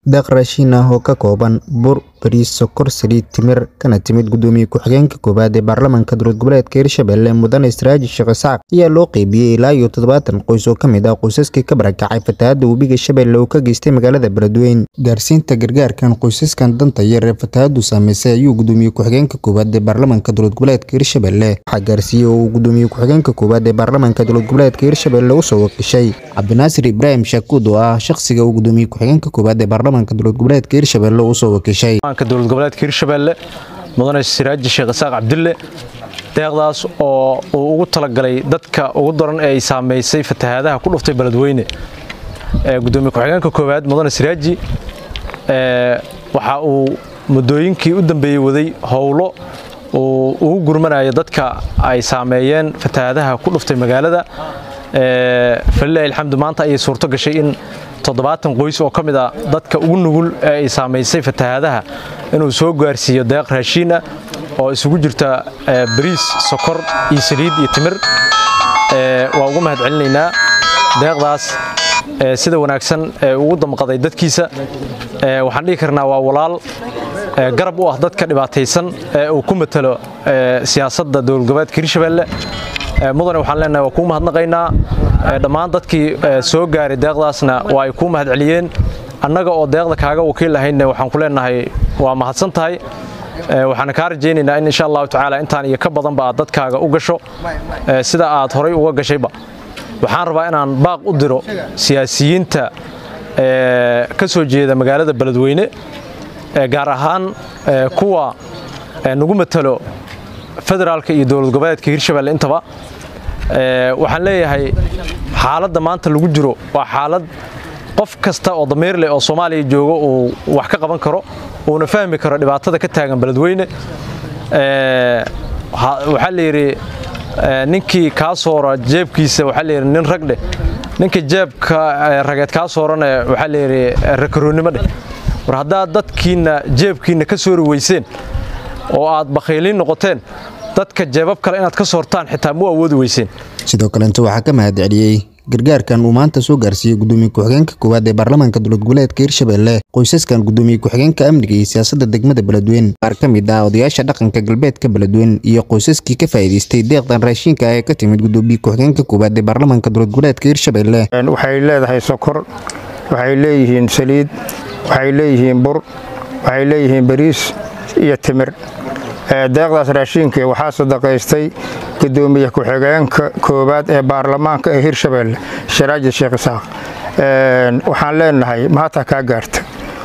deeq raashin ah oo ka kooban bur bariis sokor saliid timir kana timid gudoomiye ku-xigeenka koowaad ee baarlamaanka dowlad goboleedka hirshabelle mudane siraaji sheekh isaaq ayaa loo qeybiyey ilaa iyo toddobaatan qoys oo ka mid ah qoysaskii ka barakacay fatahaadda webiga shabeelle oo ka geystay magaalada beledweyn gaarsiinta gargaarkan qoysaskan danta yar ee fatahaaddu saameysay ayuu gudoomiye ku-xigeenka koowaad ee baarlamaanka dowlad goboleedka hirshabelle waxaa gaarsiiyey oo uu gudoomiye ku-xigeenka koowaad ee baarlamaanka dowlad goboleedka hirshabelle usoo wakiishay cabdinaasir ibraahim shaakuud oo ah shaqsiga uu gudoomiye ku-xigeenka koowaad ee baarlamaanka dowlad goboleedka hirshabelle usoo wakiishay dowlad goboleedka hirshabelle mudane siraaji sheekh isaaq cabdille deeqdaas oo uu ugu talagalay dadka ugu daran ee ay saamaysay fatahaadaha ku dhuftay beledweyne gudoomiye ku-xigeenka koowaad mudane siraaji waxa uu muddooyinkii u dambeeyey waday howlo uu ugu gurmanayo dadka ay saameeyeen fatahaadaha ku dhuftay magaalada falilahi alxamdu maanta ayay suurto gashay in toddobaatan qoys oo ka mid a dadka ugu nugul ee ay saamaysay fatahaadaha inuu soo gaarsiiyo deeq raashiina oo isugu jirta bariis sokor iyo saliid iyo timir waa ugu mahad celinaynaa deeqdaas sida wanaagsan ee ugu damqaday dadkiisa waxaan dhihi karnaa waa walaal garab u ah dadka dhibaataysan ee uu ku matalo siyaasadda dowlad goboleedka hirshabelle mudane waxaan leenahay waa kuu mahadnaqaynaa dhammaan dadkii soo gaaray deeqdaasna waa ay kuu mahad celiyeen annaga oo deeqda kaaga wakiil ahaynna waxaan ku leenahay waa mahadsan tahay waxaana kaa rajaynaynaa in insha allahu tacaala intaan iyo ka badanba aad dadkaaga u gasho sida aad horay uga gashayba waxaan rabaa inaan baaq u diro siyaasiyiinta ka soo jeeda magaalada beledweyne gaar ahaan kuwa nagu matalo federaalka iyo dowlad goboleedka hirshabelle intaba waxaan leeyahay xaaladda maanta lagu jiro waa xaalad qof kasta oo damiir leh oo soomaaliya jooga uu wax ka qaban karo uuna fahmi karo dhibaatada ka taagan beledweyne waxaa la yidhi ninkii kaa soora jeebkiisa waxaa layidhi nin rag dheh ninka jeebka rageed kaa soorane waxaa layidhi rakaroonnimo dheh war haddaad dadkiinna jeebkiinna ka soori weyseen oo aad bakhiiliin noqoteen dadka jeebab kale inaad ka soortaan xitaa mu awoodi weyseen sidoo kalenta waxaa ka mahad celiyey gargaarkan uu maanta soo gaarsiiyey gudoomiye ku-xigeenka koowaad ee baarlamaanka dowlad goboleedka hirshabelle qoysaskan gudoomiye ku-xigeenka amniga iyo siyaasadda degmada beledweyn qaar ka mid ah odayaasha dhaqanka galbeedka beledweyn iyo qoysaskii ka faa'iidaystay deeqdan raashinka ah ee ka timid gudoomiye ku-xigeenka koowaad ee baarlamaanka dowlad goboleedka hirshabelle waxay leedahay sokor waxay leeyihiin saliid waxay leeyihiin bur waxay leeyihiin bariis iyo timir deeqdaas raashiinka waxaa sadaqaystay gudoomiye ku-xigeenka koowaad ee baarlamaanka ee hirshabelle sharaaji sheekh isaaq waxaan leenahay maanta kaa gaarta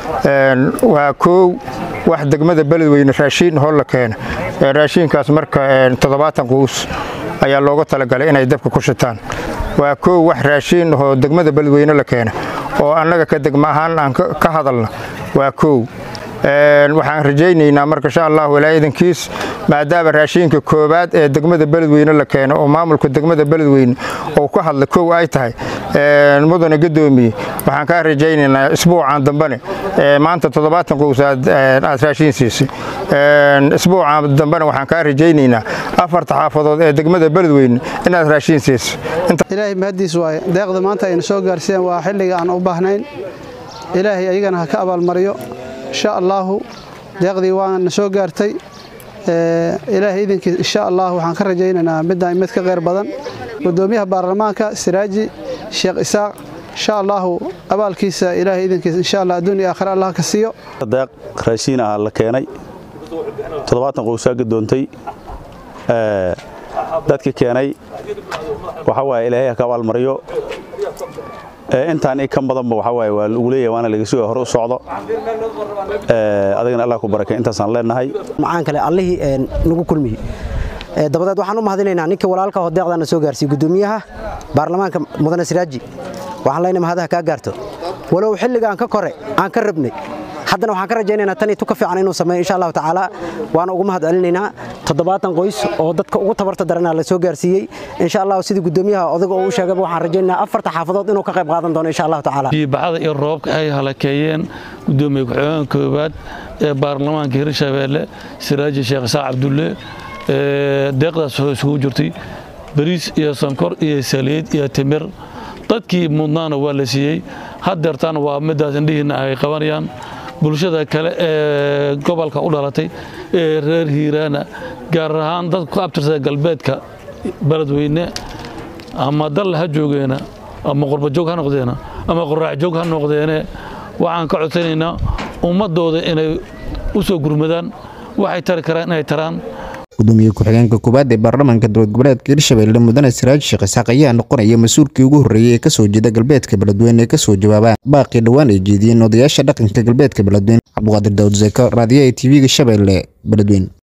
waa koow wax degmada beledweyne raashiin hoo la keena raashiinkaas marka toddobaatan quus ayaa looga talagalay inay dabka ku shitaan waa koow wax raashiin oo degmada beledweyne la keena oo annaga ka degma ahaan aan ka hadalna waa koow waxaan rajaynaynaa marka insha allah walaa idankiis maadaama raashiinka koowaad ee degmada beledweyne la keeno oo maamulka degmada beledweyne uu ka hadla kow ay tahay mudane gadoomiye waxaan kaa rajaynaynaa isbuucan dambane maanta toddobaatan qows aad raashiin siisay isbuucan dambene waxaan kaa rajaynaynaa afarta xaafadood ee degmada beledweyne inaad raashiin siiso ilaahay mahaddiis waaye deeqda maanta ayna soo gaarsiiyeen waa xilliga aan u baahnayn ilaahay ayagana ha ka abaalmariyo insha allaahu deeqdii waana soo gaartay ilaahay idinkii insha allah waxaan ka rajaynaynaa midaan mid ka kheyr badan gudoomiyaha baarlamaanka siraaji sheekh isaaq insha allaahu abaalkiisa ilaahay idinkiisa insha allah adduun iyo aakhira allah ka siiyo deeq raashiin ah la keenay toddobaatan qowsaa gadoontay dadka keenay waxa waaye ilaahay ha ka abaalmariyo intaan i ka badanba waxa waaye waa lagu leeyahay waana laga sugaya hore u socdo adigana allah ku barakay intaasaan leenahay macaan kale allihii nagu kulmiye dabadeed waxaan u mahadinaynaa ninka walaalka oo deeqdaana soo gaarsiiyey gudoomiyaha baarlamaanka mudane siraaji waxaan leenahay mahadaha kaa gaarto walow xilligaan ka kore aan ka rabnay haddana waxaan ka rajaynaynaa tan iyo tu ka fiican inuu sameeyo insha allahu tacaala waana ugu mahad celinaynaa toddobaatan qoys oo dadka ugu tabarta daranaa la soo gaarsiiyey insha allahu sidii gudoomiyaha odaga oo u sheegaba waxaan rajaynaynaa afarta xaafadood inuu ka qayb qaadan doono insha allahu tacaala biibaxada iyo roobka ay halakeeyeen gudoomiye ku-xigeenka koowaad ee baarlamaanka hirshabeelle siraaji sheekh isaaq cabdulle deeqdaas waxay isugu jirtay bariis iyo sonkor iyo saliid iyo timir dadkii mudnaana waa la siiyey hadeertaan waa midaas indhihiinna ay qabanayaan bulshada kale ee gobolka u dhalatay ee reer hiiraana gaar ahaan dadka ku abtirsada galbeedka beledweyne ama dal ha joogeena ama qurbajoog ha noqdeena ama qoraacjoog ha noqdeene waxaan ka codsanaynaa ummadooda inay u soo gurmadaan waxay tari karaan inay taraan gudoomiye ku-xigeenka koowaad ee baarlamaanka dowlad goboleedka hirshabelle mudane siraaj sheekh isaaq ayaa noqonaya mas-uulkii ugu horreeyey ee kasoo jeeda galbeedka beledweyne ee kasoo jawaabaan baaqii dhowaan ay jeediyeen odayaasha dhaqanka galbeedka beledweyne cabduqaadir daawud zeeko raadiyaha tv-ga shabeelle beledweyne